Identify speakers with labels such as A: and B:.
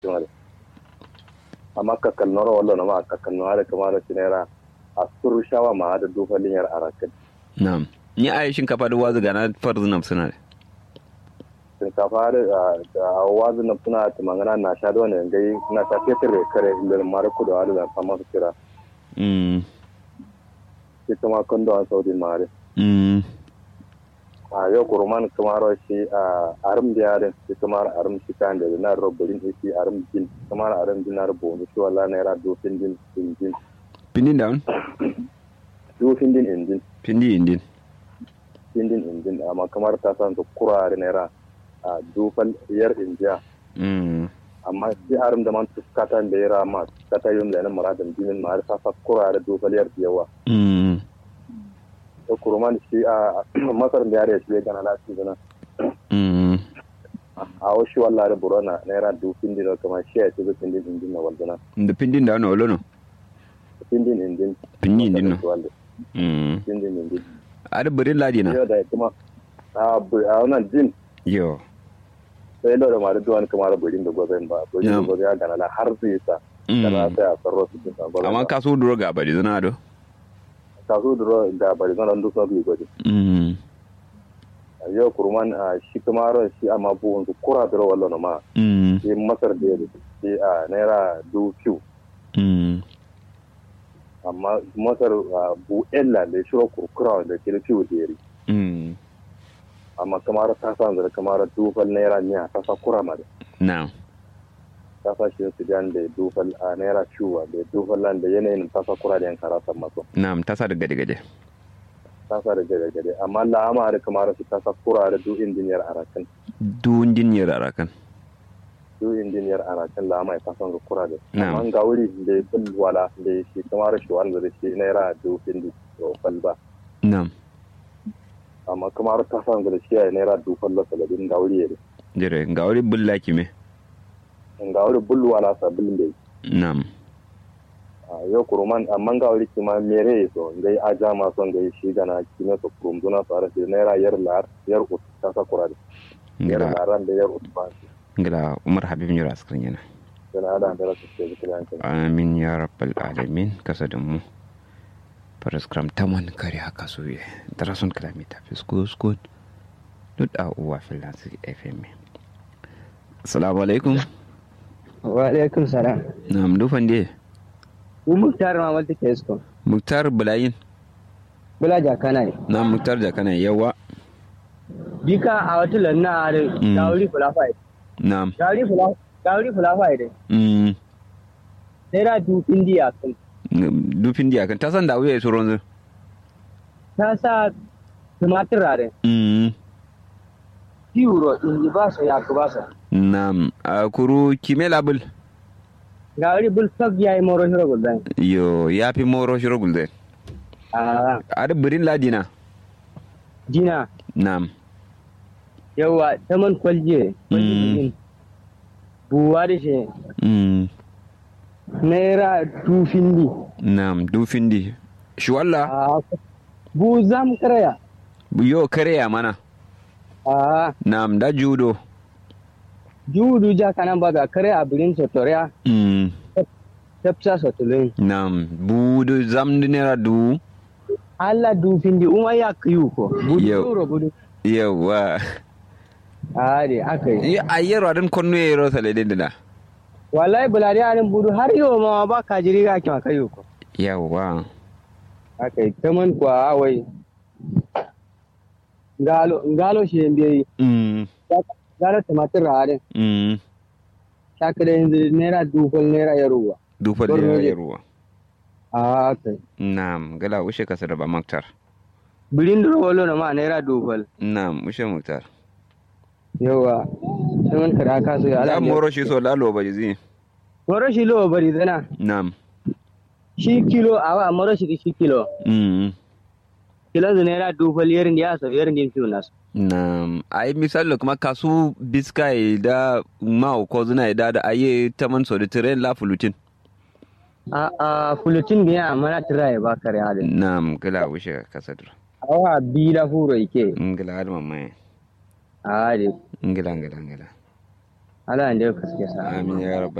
A: jumare amma kakal noro wallo na ma kakal no hada kamar sinera a sur shawa ma hada dufalin yar arakan
B: na'am ni ayi shinkafa da wazu gana farzu nam suna da
A: shinkafa da wazu na suna ta mangana na sha da wani gai na sha fetur kare ilil mara kudu hada da sama su kira
B: mm
A: ita ma kondo an saudi mare
B: mm
A: a yau kurman kamar shi a arim da yare shi kamar arim shi kan da na robolin shi arim din kamar arim din na robolin shi wala na yara dofin din din
B: pindin down
A: dofin din indin
B: pindi indin
A: indin indin amma kamar ta san su kurare na yara a dofal yar indiya
B: mm
A: amma shi arim da man tuskata da yara ma tuskata yum da na maradin dinin ma har sa sa kurare dofal yar yawa
B: mm
A: da kurman shi a masar da yare shi ya gana lafi zana
B: mm
A: a wasu wallah da burana na yara dofin din kamar shi ya ce dofin din indin na waldana
B: da pindin down wala no
A: indin indin
B: pindi indin no
A: Walda.
B: mm
A: indin indin
B: ada berin ladi na
A: yau da kuma a bu- a wannan jin
B: yo
A: sai da ma da duwan kamar burin da gwazon ba burin da
B: Na'am.
A: gwazon ya gana la har zai sa
B: Mm.
A: kana sai a sarro su cikin gwazon
B: amma ka so duro ga bari zana do
A: kasu da da bari zan duk sun yi gwaji
B: mm
A: yau kurman a shi kamar shi amma buwan su kura da wallo ma
B: mm
A: shi masar da yake shi a naira du fiu
B: mm
A: amma masar a bu ella da shiro kurkura da ke da fiu da yari
B: mm
A: amma kamar ta san zara kamar dufal naira miya ta sa kura ma da
B: now
A: kasashen sudan da dufal a naira ciwa da dufal lan da yanayin tasa kura da yan karatan masu
B: na'am ta sa da gade gade
A: tasa da gade gade amma la'ama da kamar su tasa kura da du injiniyar arakan
B: dun jinyar arakan
A: du injiniyar arakan la'ama ya tasan su kura da
B: Na'am.
A: amma ga wuri da ya fil wala da ya shi kamar shi wanda da shi naira du indi dufal ba
B: na'am
A: amma kamar tasan da shi ya naira dufal la saladin ga wuri ya da
B: jere ga wuri bulla kime
A: ga wuri bul wala sabin da
B: na'am
A: a yau kuruman amma ga wuri kima mere so ngai aja ma son ngai shi gana kime so kurum duna so ara shi naira yar lar yar ut tasa kura da yar
B: ngila
A: laran da yar ut ba
B: ngila umar habib nyura askrin yana
A: yana da da rasu ke zikirin yankin
B: amin ya rabbal alamin kasa da mu paraskram taman kare haka so ye darason kalamita fisko skot duk a uwa filansi fm assalamu alaikum
C: wa alaikum salam
B: na'am dufan de
C: u muktar ma wata ke isko
B: muktar bulayin
C: bula jakana ne
B: na muktar da kana yawa
C: bika a wata lanna a da
B: Mm.
C: dawuri fulafa ide
B: na'am
C: dawuri fulafa dawuri fulafa ide
B: mm
C: naira du indiya kan
B: dufin diya kan ta san da wuya su ronzu
C: ta sa tumatir rare
B: mm
C: euro in ba su ya ku ba su
B: na'am a kuru kime labul
C: dawuri bul sab ya yi moro shiro gudan
B: yo ya fi moro shiro gulde
C: a
B: ada birin ladina
C: jina
B: na'am
C: yawa taman kwalje kwalje
B: Mm.
C: din. buwa da shi
B: mm
C: naira du findi
B: na'am dufin di shi walla
C: a bu zam karaya
B: yo kare ya mana
C: a
B: na'am da judo
C: judu ja kanan ba ga kare a birin sotoriya
B: mm
C: tafsa sotulun
B: na'am budu zamdi nera du
C: Allah du findi uma ya kiyu ko budu
B: Yau.
C: euro budu
B: yawa
C: a de aka yi
B: a yero adin konno yero sale dindina
C: wallahi bulari arin budu har yau ma ba ka jiri ga kima kayu ko
B: yawa
C: aka yi kaman kwa wai ngalo ngalo shi mbe
B: mm
C: ngalo tumatir rare
B: mm
C: shakare yanzu naira dubal naira yaruwa
B: dufa da
C: Borno ne.
B: yaruwa
C: a kai
B: na'am gala ushe kasa da ba maktar
C: birin duro walo na ma naira dubal
B: na'am ushe maktar
C: yawa kaman kara ka so ya
B: da
C: ala
B: moro shi so lalo ba zi
C: moro shi lo bari zana
B: na'am
C: shi kilo awa moro shi shi kilo
B: mm
C: kilon zu naira dubal yerin da ya so yerin din fiyo nasu
B: na'am ai misali kuma kasu biskai da ma ko zuna da da aye taman so da tren la fulutin
C: a a fulutin da ya mana tira ya ba kare halin
B: na'am gala ushe kasa da
C: awa bi la furo ike
B: ngila har mamaye
C: a de
B: ngila ngila ngila
C: ala ande ka suke sa
B: amin ya rabbal